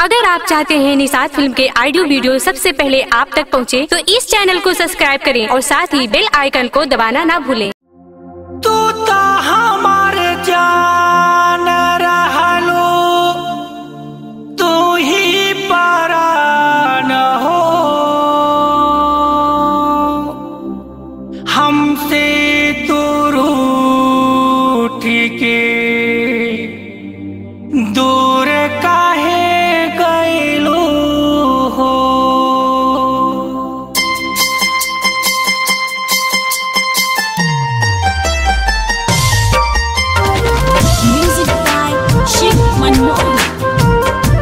अगर आप चाहते हैं निषाद फिल्म के ऑडियो वीडियो सबसे पहले आप तक पहुंचे, तो इस चैनल को सब्सक्राइब करें और साथ ही बेल आइकन को दबाना ना भूलें तू तो हमार जान रहलो तू ही परान हो हमसे तू रूठ के दूर काहे गइलो हो Music by Shiv Manmohan.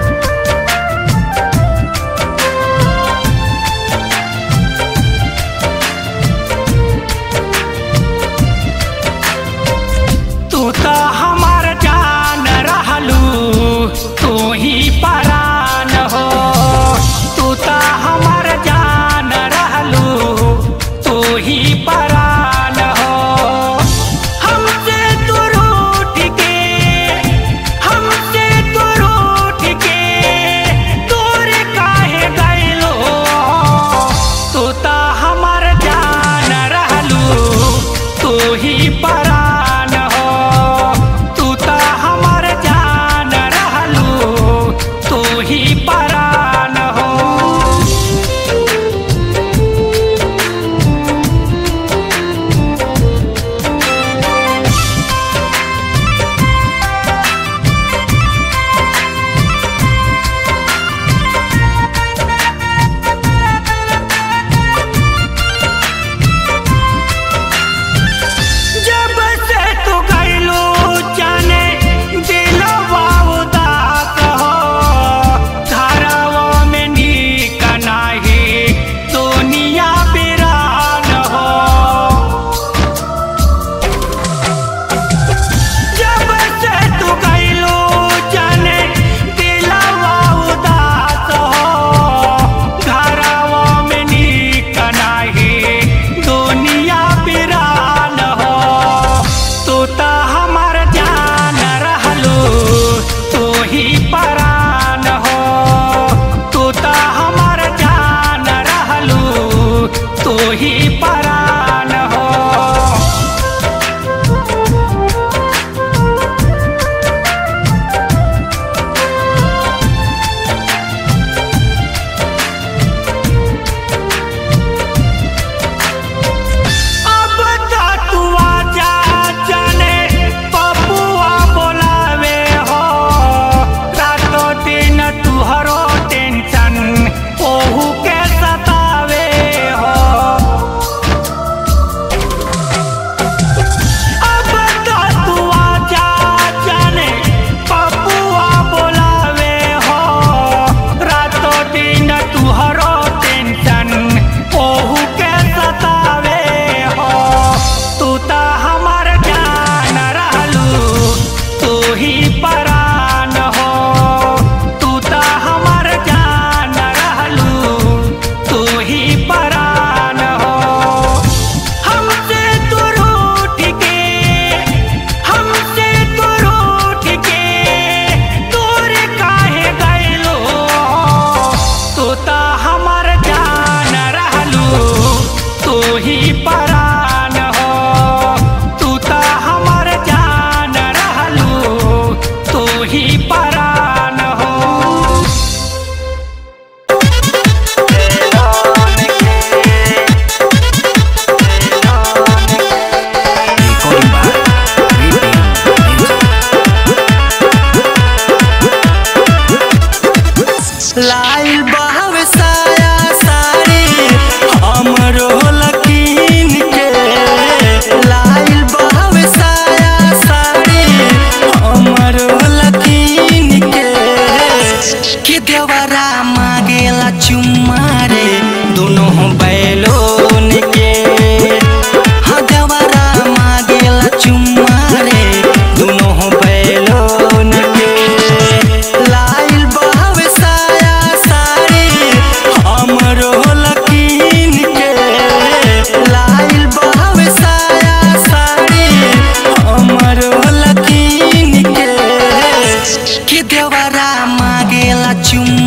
तू तो हमार जान रहलू तू ही परान हो तू तो हमार जान रहलू तू ही परान हो हमसे तू रूठ के हमसे तू रूठ के दूर काहे गइलो तू तो हमार जान रहलू तू ही परान हो तू तो हमार जान रहलू तू ही परान हो जब से तू गइलू जाने दिलवा उदास हो घरवा में नीक नाही दुनिया बिरान हो जब से तू गइलू जाने दिलवा उदास हो घरवा में नीक नाही दुनिया बिरान हो तू तो हमार जान रहलू तू ही परान हो तू तो हमार जान रहलू तू ही परान हो अब तो तू आजा जाने पपुआ बोलावे हो रातों दिन तुहरो टेंशन ओहू के सतावे हो अब तो तू आजा जाने पपुआ बोलावे हो रातों दिन तुहरो टेंशन ओहू के सतावे हो तू तो हमार जान रहलू तू ही परान हो तू तो हमार जान रहलू तू ही परान हो हमसे तू रूठ के हमसे तू रूठ के दूर काहे गइलो तू तो हमर जान रहलू तू ही परान हो तू तो हमर जान रहलू तू ही परान हो लाइल बहव साया साड़ी हमरो लकीन के लाइल बहव साया साड़ी हमरो लकीन के कि देवरा मांगेला चुम्मा रे दोनों बैलोन के हाँ देवरा मांगेला चुम्मा रे दोनों बैलोन के लाइल बहव साया साड़ी हमरो लकीन के लाइल बहव साया साड़ी हमरो लकीन के कि देवरा मांगेला चुम्मा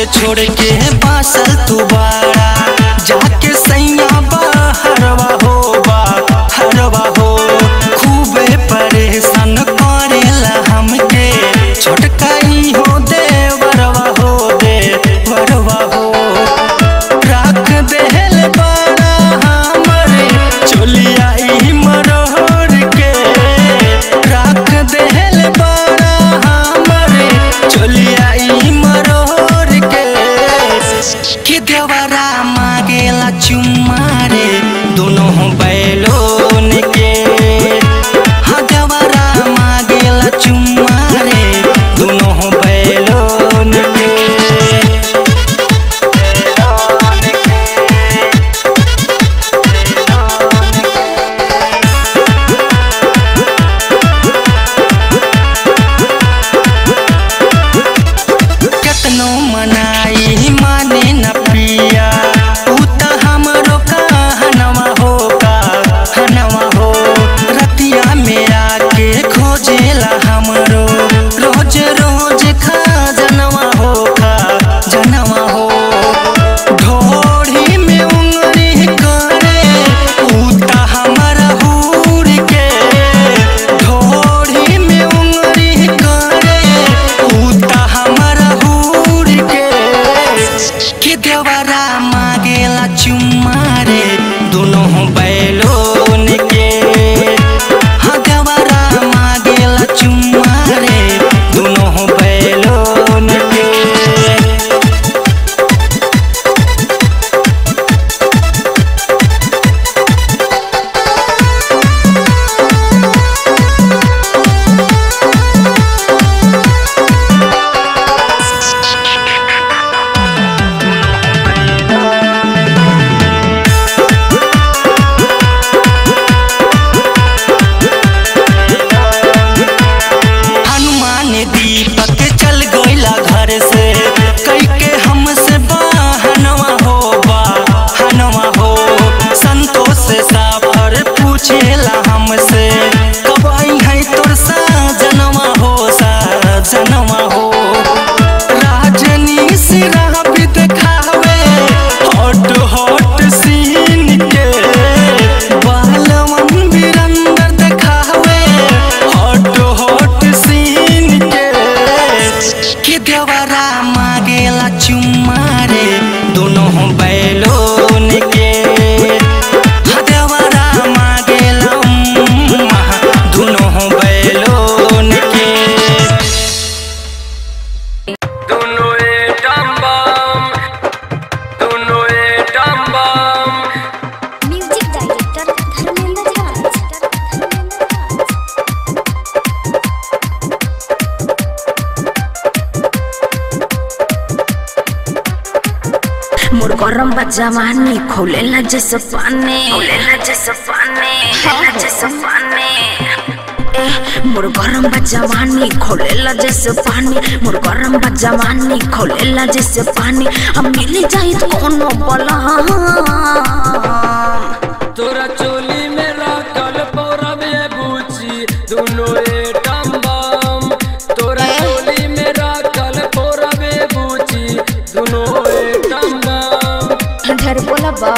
छोड़ के बासल तू बाड़ा जाके सैया हरवा हो बा हरवा हो खूबे परेशान करेला हमके छोटकाई हो दे वरवा हो दे वरवा हो रख देहल बाड़ा हमरे चोलिया ई मरोड़ के रख देहल बाड़ा हमरे चोलिया ई मरोड़ के कि देवरा मांगेला चुम्मा रे दोनों बैलोन के हाँ देवरा मांगेला चुम्मा रे दोनों बैलोन के केतनो मनाई माने न पिया ऊ त हमरो कहनवा हो कहनवा हो रतिया में आके खोजेला हमरो रोज रोज खा जनवा हो खा जनवा हो ढोढ़ी में उंगली करे ऊ त हमरा हूर के ढोढ़ी में उंगली करे ऊ त हमरा हूर के कि देवरा मांगेला चुम्मा रे दोनों बैलोन के हाँ देवरा मांगेला चुम्मा रे दोनों बैलोन के हनुमान दीपक चल गइला घर से कई के हमसे बहनवा हो बहनवा हो संतोष साफर पूछेला हमसे कब आई है तोर सजनवा हो सजनवा हो राजनी सिरा भी देखावे हॉट हॉट सीन के बालवन बिरंदर देखावे हॉट हॉट सीन के कि देवरा मांगेला चुम्मा रे दोनों बैलोन के हाँ देवरा मांगेला उम्मा दोनों बैलोन के दोनों एटम बम दोनों atom bomb music director Dharmendra Raj मोर गरम बा जवानी खोलेला जैसे पानी खोलेला जैसे पानी खोलेला जैसे पानी ए मोर गरम बा जवानी खोलेला जैसे पानी मोर गरम बा जवानी खोलेला जैसे पानी हम मिल जाई कोनो बला तोरा चोली में रखल पौरवे बूची दुनो एटम बम तोरा चोली में रखल पौरवे बूची दुनो एटम बम ढेर बोला बा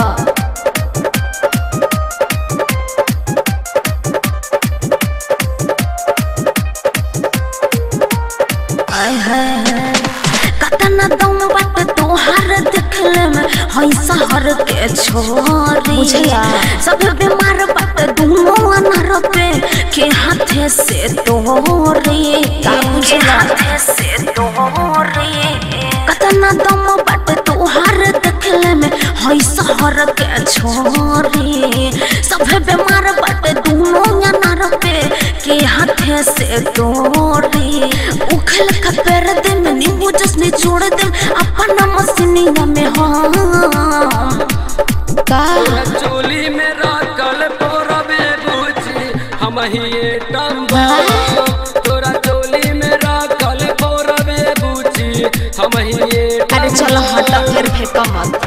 आय हाय कतना दम बात तोहार देखले में हई शहर के छोरी बुझला सब बीमार बात दुनो अनर पे के हाथे से तोरी का बुझला हाथे से तोरी कतना दम बात तोहार देखले में हई शहर के छोरी सब बीमार बात दुनो अनर पे के हाथे से तोरी उखल का पैर दे में नींबू जसने छोड़ दे अपन मसीनिया में हम का तोरा चोली में रखल पौरवे बूची हम ही एटम बम तोरा चोली में रखल पौरवे बूची हम ही एटम अरे चलो हटा फिर फेंका मत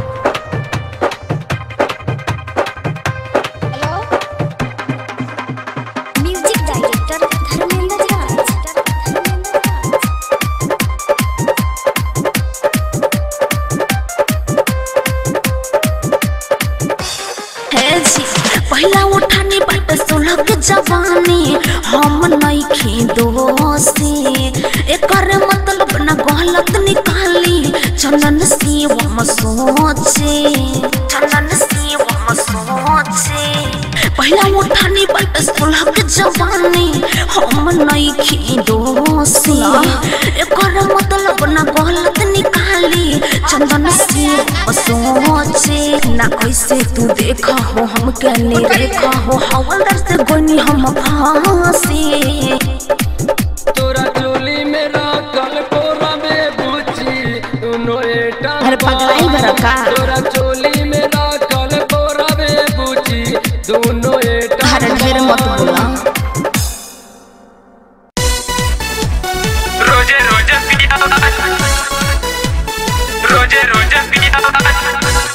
म्यूजिक डायरेक्टर धर्मेंद्र राज बट सुलह के जवानी हम नइखी दोषी एकर मतलब न गलत निकाली चंदन से सोचे ना ऐसे तू देखा हो हम के देखा हो हवलदार से गोनी हम फांसी तोरा चोली में रखल पोरा में बुची दोनों एटा अरे पगलाई बड़ा का? तोरा चोली में रखल पोरा में बुची दोनों एटा अरे ढेर मत बोला रोजे रोजे पिया रोजे रोजे पिया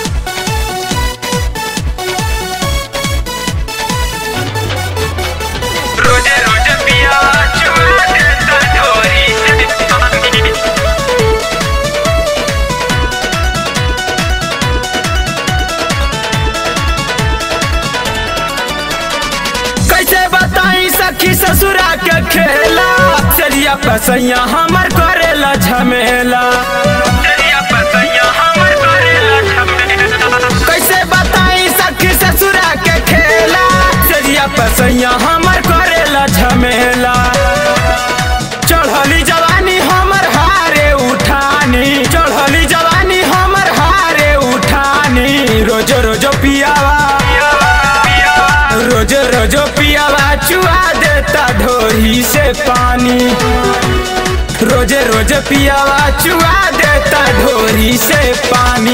रोजे रोजे पिया चुरा देता ढोरी से पानी कैसे बताई सखी ससुरा के खेला चलिया पसैया हमर करेला झमेला चलिया पसैया हमर करेला झमेला कैसे बताई सखी ससुरा के खेला चलिया पसैया हमर करेला झमेला चढ़ली जवानी हमर हारे उठानी चढ़ली जवानी हमर हारे उठानी रोज रोज पियावा रोज रोज पियावा चुआ देता ढोरी से पानी रोज रोज पियावा चुआ देता ढोरी से पानी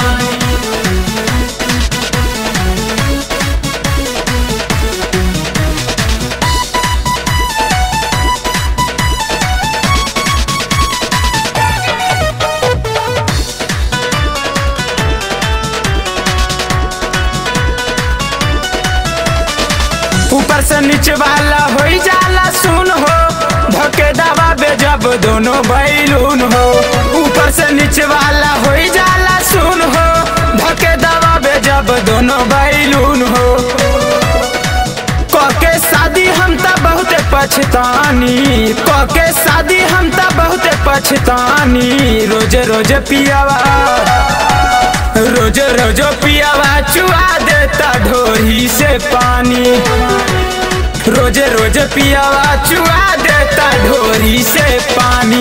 ऊपर से नीचे वाला हो जाला सुन हो धके दबा बे जब दोनों बैलून हो ऊपर से नीचे वाला हो जाला सुन हो धके दबा बे जब दोनों बैलून हो कके शादी हम त बहुत पछतानी कके शादी हम त बहुत पछतानी रोज रोज पियावा रोज रोज पियावा चुआ देता ढोरी से पानी रोज रोज पियावा चुआ देता ढोरी से पानी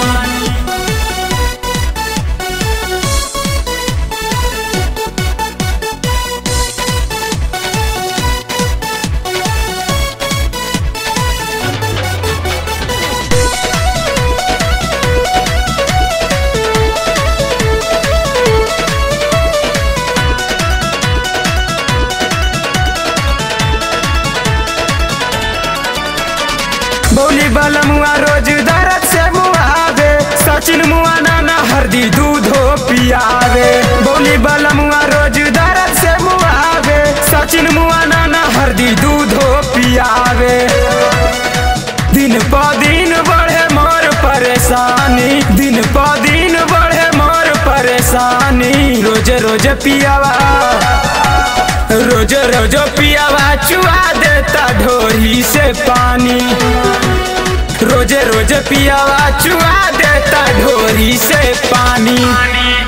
बोली बल मुआ रोज दर्द से मुआवे सचिन मुआ नाना हरदी दूधो पियावे बोली बल मुआ रोज दर्द से मुआवे सचिन मुआ नाना हरदी दूधो पियावे दिन प दिन बढ़े मोर परेशानी दिन प दिन बढ़े मोर परेशानी रोज रोज पियावा रोज रोज पियावा चुआ देता ढोरी से पानी रोज रोज पियावा चुआ देता ढोरी से पानी